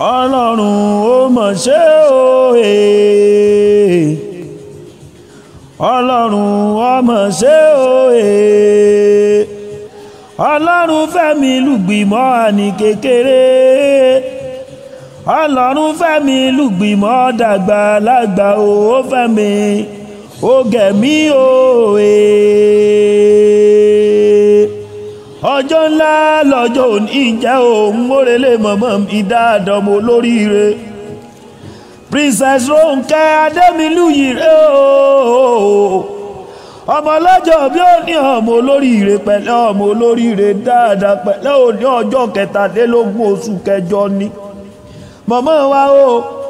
ọlọ́run ó mọ̀ ṣe o ee ọlọ́run ó mọ̀ ṣe o ee ọlọ́run fẹ́mi lùgbìmọ̀ àní kékeré ọlọ́run fẹ́mi lùgbìmọ̀ dàgbà lágbà o ó fẹ́mi ó gẹ̀mí o ee ọjọ́ ńlá lọ́jọ́ òní jẹ́ òun mórèlé mọ̀mọ́ mi dáadáa ọmọ olóríire princess Ronke Adémilúyì rẹ o ọmọ ọlọ́jọ́ bí ó ní ọmọ olóríire pẹ̀lẹ́ ọmọ olóríire dáadáa pẹ̀lẹ́ òní ọjọ́ kẹtàdínlógún oṣù kẹjọ ni mọ̀mọ́ wa o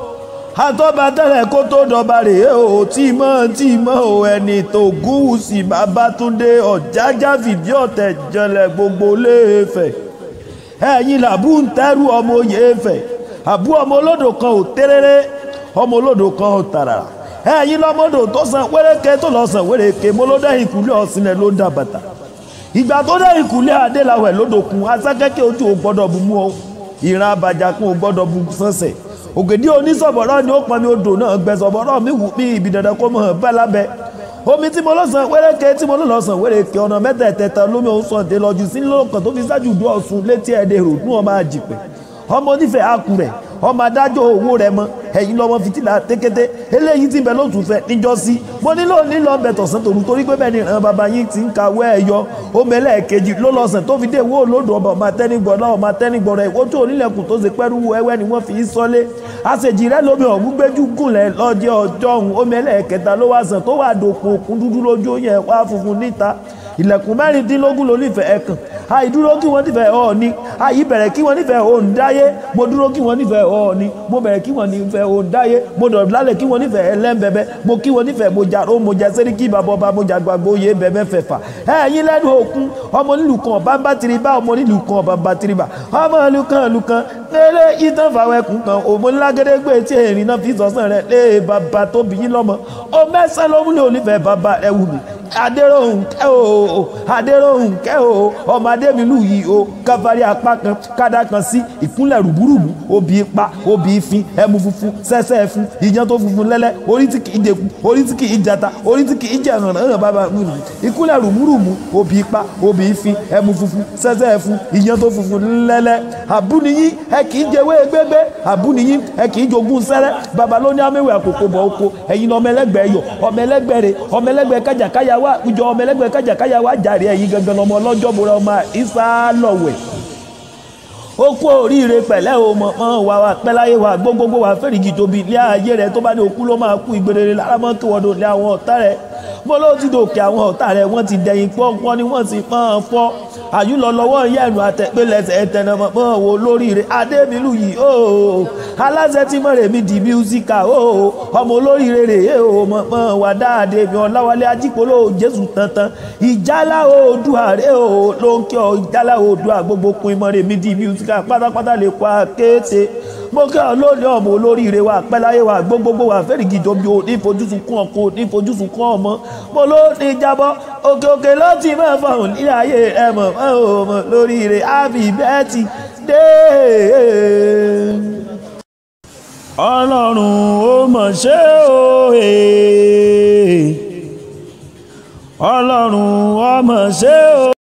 àtọ́ba tẹ́lẹ̀ kó tó dọba rèé o tí mọ́ tí mọ́ o ẹni tó gúúsì Babátúndé Ọ̀jájá fìdí ọ̀tẹ̀ jẹlẹ̀ gbogbo léèfẹ̀ ẹ̀yin làbú ń tẹ́rù ọmọ Oyèfẹ̀ àbú ọmọ olódò kan ò tẹ́rẹ́rẹ́ ọmọ olódò kan ò tàràrà ẹ̀yin lọ́mọdò tó san wéréke tó lọ san wéréke mo ló dẹ́ ìkúlẹ̀ ọ̀sìnlẹ̀ ló ń dà bàtà ìgbà tó dẹ́ ìkúlẹ̀ adélawẹ̀ lódòkun asákẹ́kẹ́ ojú ò gbọ́dọ̀ bu mú ọ ìran abàjàkún ò gbọ́dọ̀ bu sánṣẹ̀ ògèdè onísọ̀bọ̀rọ̀ ni ó pọn mi odò náà gbẹ sọ̀bọ̀rọ̀ mi wù mí ibi dandan kó mọ̀ bá lábẹ́ omi tí mo lọ́sàn wéréke tí mo lọ́sàn wéréke ọ̀nà mẹ́tẹ̀ẹ̀tẹ̀ta lómi òun sàn dé lọ́jú sí lọ́kàn tó fi ṣáájú dùn ọ̀sùn létí ẹ̀dẹ̀ rò ní ọmọ àjìpẹ́ ọmọ onífẹ̀ẹ́ àkùrẹ̀ ọmọ adájọ́ owó rẹ mọ ẹ̀yin lọ́mọ fìtílà tékété eléyìí tí bẹ lótú fẹ́ níjọ́sí mo nílò nílò ọbẹ̀ tọ̀sán tòru torí pé bẹ́ẹ̀ ni ìran bàbá yín ti ń kàwé ẹ̀yọ omi ẹlẹ́ẹ̀kejì ló lọ́sàn tó fi dé ìwé olódò ọba ọmọ atẹ́nigbọ̀n náà ọmọ atẹ́nigbọ̀n rẹ̀ ìwọ́n tó onílẹ̀kùn tó ṣe pẹ́rú ẹwẹ́ ni wọ́n fi í sọ́lé àṣejì rẹ lómi ọ̀hún gbẹ́jú gùnlẹ̀ lọ́jọ́ ọjọ́ ọ̀hún omi ẹlẹ́ẹ̀kẹta ló wá sàn tó wà dòkun òkun dúdú lójú yẹn wá funfun níta ilẹ̀kùn mẹ́rìndínlógún ló nífẹ̀ẹ́ ẹ̀kàn àìdúró kí wọ́n nífẹ̀ẹ́ ọ̀ọ́ni àìbẹ̀rẹ̀ kí wọ́n nífẹ̀ẹ́ òǹdáyé mo dúró kí wọ́n nífẹ̀ẹ́ ọ̀ọ́ni mo bẹ̀rẹ̀ kí wọ́n nífẹ̀ẹ́ òǹdáyé mo dọ̀bálẹ̀ kí wọ́n nífẹ̀ẹ́ ẹlẹ́mbẹ̀bẹ̀ mo kí wọ́n nífẹ̀ẹ́ mo jàró mo jẹ sẹ́ríkì bàbọ̀bà mo jàgbàgbó oyè bẹ̀bẹ̀ fẹ̀fà ẹ̀yin lẹ́nu òkun ọmọ nílùú kan ọba bá tiri bá ọmọ nílùú kan ọba bá tiri bá ọmọ ìlú kan ìlú kan lélẹ̀ ìtàn fàwẹ̀kùn kan òmò ńlágédégbé tí èrìn náà fi sọ̀sán rẹ̀ lé bàbá tó bí yín lọ́mọ ó mẹ́sàn-án ló múlẹ̀ onífẹ̀ẹ́ bàbá ẹ̀ wù mí adéròhùn kẹ́ o adéròhùn kẹ́ o ọmọ adémilú yìí o káfárí apá kan kádà kan sí ìkúnlẹ̀ rùbúrùbù obì ipa obì ìfin ẹmu funfun sẹ́sẹ́ ẹfun ìyẹn tó funfun lẹ́lẹ́ orí tí kì í dẹkun orí tí kì í jata orí tí kì í jẹ hàn hàn bàbá mi ìkúnlẹ̀ rùbúrùbù obì ipa obì ìfin ẹmu funfun sẹ́sẹ́ ẹfun ìyẹn tó funfun lẹ́lẹ́ àbúniyí ẹ kì í jẹwé gbégbé àbúniyí ẹ kì í jogún sẹ́rẹ́ bàbá ló ní améwì àkókò bọ̀ oko ẹ̀yin ọmọ ẹlẹ́gbẹ̀ẹ́ yọ ọmọ ẹlẹ́gbẹ̀ẹ́ rẹ ọmọ ẹlẹ́gbẹ̀ẹ́ kájàkáyà wá ìjọ ọmọ ẹlẹgbẹ́ kájàkáyà wá jàre ẹ̀yin gangan ọmọ ọlọ́jọ́ bora ọmọ ìsá lọ̀wẹ̀ ó kú oríire pẹ̀lẹ́ o mọ̀ mọ́ wa wa pẹ́láyé wa gbogbogbò wa fẹ́rìgì tóbi ilé ayé rẹ tó bá ní òkú ló máa kú ìgbèrèrè lára mọ́ kí wọ́n lé àwọn ọ̀tá rẹ mo ló ti dòkè àwọn ọ̀tá rẹ wọ́n ti dẹ̀yìn pọ́npọ́n ni wọ́n ti pọ́n fọ́ àyùlọ lọ́wọ́ yẹ̀nu àtẹ̀pẹ́lẹsẹ̀ ẹ̀tẹ̀nàmọ́ mọ́ wo lóríire adémilú yìí o aláṣẹ tí mọ̀rẹ̀ mi di mísíkà o ọmọ olóríire rè é o mọ̀ mọ́ wà dáadé mi ọ̀làwálé ajípolówó jésù tantan ìjálá oòdùà rè o ló ń kí ọ ìjálá oòdùà gbogbo kun ìmọ̀rẹ̀ mi di mísíkà pátápátá lè kó akéèté mo kí ọ lónìí ọmọ olóríire wa pẹ́láyé wa gbogbogbò wa fẹ́rìgì jọbi o ní ìfojúsùn kún ọkọ ní ìfojúsùn kún ọmọ mo ló ní jábọ́ òkè òkè ló ti máa fọhùn ní ayé ẹ mọ̀ ọmọ lóríire happy birthday dé. ọlọ́run ó mọ̀ ṣe o ọlọ́run ó mọ̀ ṣe o.